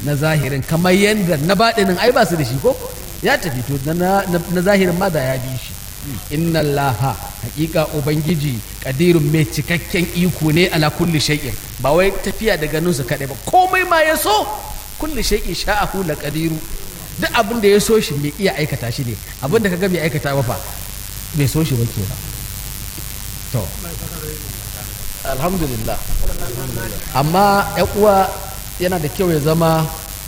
na zahirin kamar yadda na baɗinin ai ba su da shi ko ya tafi to na, na zahirin ma da ya bi shi inna allaha hakika ubangiji kadirun mai cikakken iko ne ala kulli shay'in ba wai tafiya da ganin su kadai ba komai ma ya so kulli shay'in sha'ahu la qadiru duk abin da ya so shi mai iya aikata shi ne abin da kaga bai aikata ba fa bai so shi ba ke ba to alhamdulillah amma ya uwa yana da kyau ya zama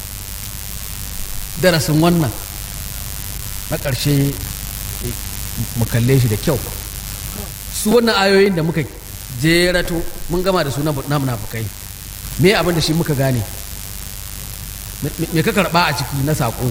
darasin wannan na ƙarshe mu kalle shi da kyau su wannan ayoyin da muka jerato mun gama da su na munafukai me abin da shi muka gane me ka karɓa a ciki na saƙo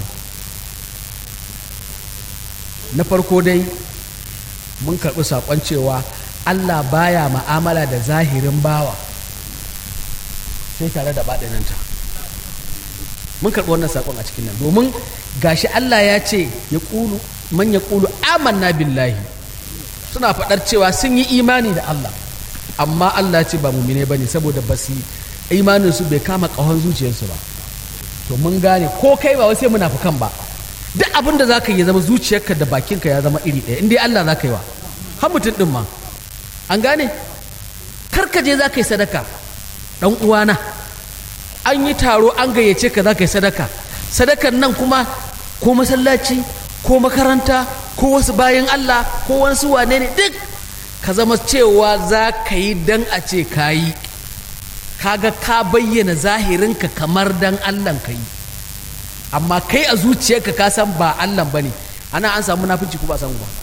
na farko dai mun karɓi saƙon cewa allah baya ma'amala da zahirin bawa sai tare da baɗinanta mun karɓi wannan saƙon a cikin nan domin gashi allah ya ce ya ƙulu man ya ƙulu amanna billahi suna faɗar cewa sun yi imani da Allah amma Allah ce ba mumine ba ne saboda ba su imaninsu bai kama ƙahon zuciyarsu ba to mun gane ko kai ba sai munafukan ba duk abin da za ka yi zama zuciyarka da bakinka ya zama iri ɗaya indai Allah za ka yi wa har mutum ɗin ma an gane karka je za ka yi sadaka ɗan uwana an yi taro an gayyace ka za ka yi sadaka sadakan nan kuma ko masallaci ko makaranta ko wasu bayan Allah ko wasu wane ne duk ka zama cewa za ka yi dan a ce ka yi kaga ka bayyana zahirinka kamar dan Allah ka yi amma kai a zuciyarka ka san ba Allah ba ne ana an samu munafici ko ba samu ba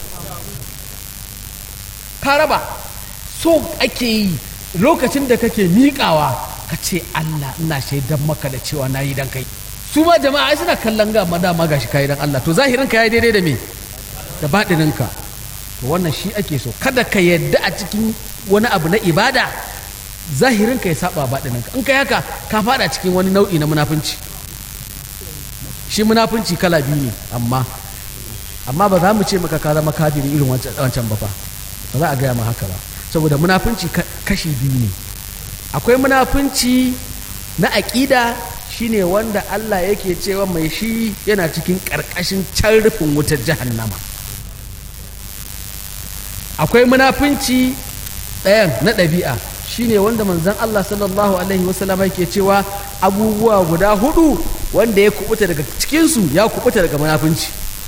ka raba so ake yi lokacin da kake miƙawa ka ce Allah ina shaidan maka da cewa na yi dan kai su ma jama'a ai suna kallon ga madama gashi kayi dan Allah to zahirin ka yayi daidai da me da baɗinin ka to wannan shi ake so kada ka yadda a cikin wani abu na ibada zahirin ka ya saba baɗinin ka in kai haka ka fada cikin wani nau'i na munafunci shi munafunci kala biyu ne amma amma ba za mu ce maka ka zama kafiri irin wancan ba fa ba za a gaya ma haka ba saboda munafunci kashi biyu ne akwai munafunci na aƙida shine wanda Allah yake cewa mai shi yana cikin ƙarƙashin can rufin wutar jahannama akwai munafunci ɗayan na ɗabi'a shine wanda manzon Allah sallallahu alaihi wasallama yake cewa abubuwa guda hudu wanda ya kubuta daga cikinsu ya kubuta daga munafunci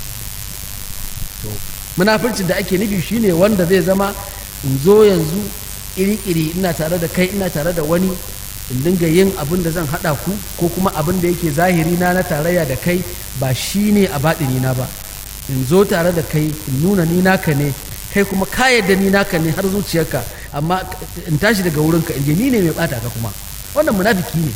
munafuncin da ake nufi shine wanda zai zama in zo yanzu iri-iri ina tare da kai ina tare da wani in dinga yin abin da zan haɗa ku ko kuma abin da yake zahiri na na tarayya da kai ba shi ne a baɗini na ba in zo tare da kai in nuna ni naka ne kai kuma ka yadda ni naka ne har zuciyarka amma in tashi daga wurinka in je ni ne mai ɓata ka kuma wannan munafiki ne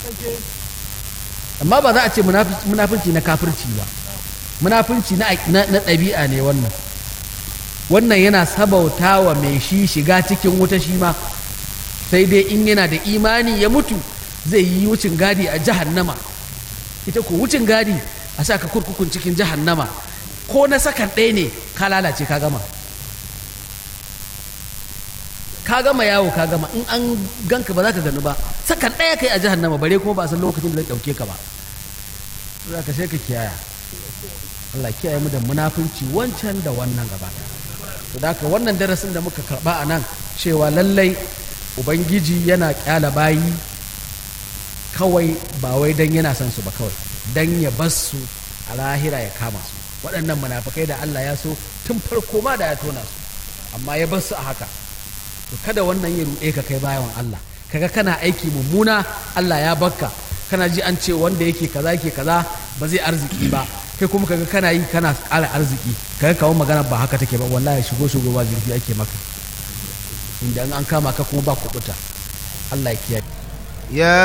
amma ba za a ce munafunci na kafirci ba munafunci na ɗabi'a ne wannan wannan yana sabauta wa mai shi shiga cikin wuta shi ma sai dai in yana da imani ya mutu zai yi wucin gadi a jahannama ita ko wucin gadi a sa ka kurkukun cikin jahannama ko na sakan ɗaya ne ka lalace ka gama ka gama yawo ka gama in an ganka ba za ka gani ba sakan ɗaya kai a jahannama bare kuma ba a san lokacin da zai ɗauke ka ba za ka sai ka kiyaya Allah kiyaye mu da munafunci wancan da wannan gaba to da haka wannan darasin da muka karba a nan cewa lallai ubangiji yana kyala bayi kawai ba wai dan yana son su ba kawai dan ya bar su a lahira ya kama su waɗannan munafukai da Allah ya so tun farko ma da ya tona su amma ya bar su a haka to kada wannan ya ruɗe ka kai bayan Allah kaga kana aiki mummuna Allah ya bakka kana ji an ce wanda yake kaza yake kaza ba zai arziki ba kai kuma kaga kana yi kana ƙara arziki kaga kawo magana ba haka take ba wallahi shigo shigo ba zurfi ake maka inda an kama ka kuma ba kuɓuta Allah ya kiyaye يا